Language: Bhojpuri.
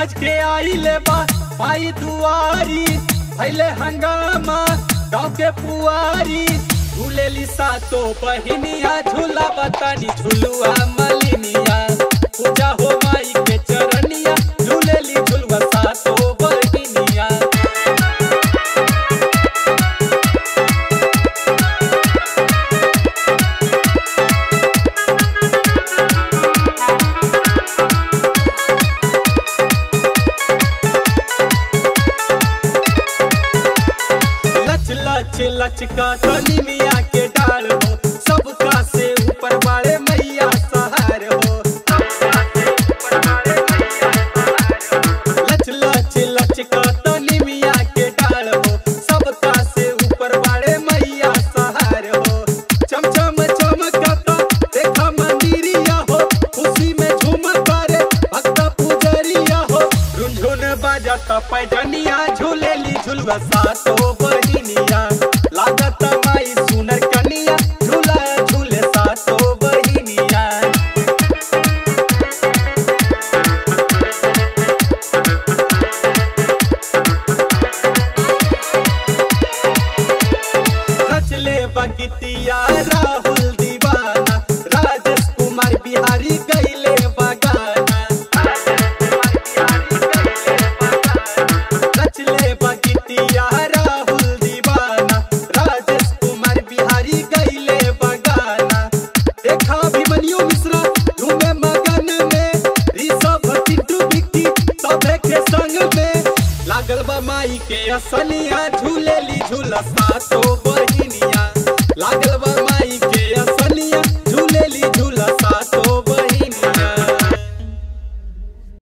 सज के आइले बा पाई दुआरी भैले हंगामा गाँव के पुआरी झूलेली सातो बहिनिया झूला बतानी झुलुआ मलिनिया पूजा हो माई के चरनिया झूलेली झुलुआ सातो बहिनिया लच लच लच का तनी मिया के डाल हो सबका से ऊपर वाले मैया सहार हो लच लच लच का तनी मिया के डाल हो सबका से ऊपर वाले मैया सहार हो चम चम चमकता देखा मंदिरिया हो खुशी में झूम करे भक्त पुजरिया हो रुंझुन बाजता पैजनिया झूलेली झुलवा सातो बहिनिया लागत माई सुनर कनिया झूला झूले सातो बहिनिया रचले बगितिया राहुल दीवाना राजेश कुमार बिहारी गईले बगाना रचले बगितिया राहुल दीवाना राजेश कुमार बिहारी गईले बगाना देखा अभिमन्यु मिश्रा झूमे मगन में ऋषभ चिंटू बिक्की सभे के संग में लागल बा माई के असनिया झूलेली झूला सातो बहिनिया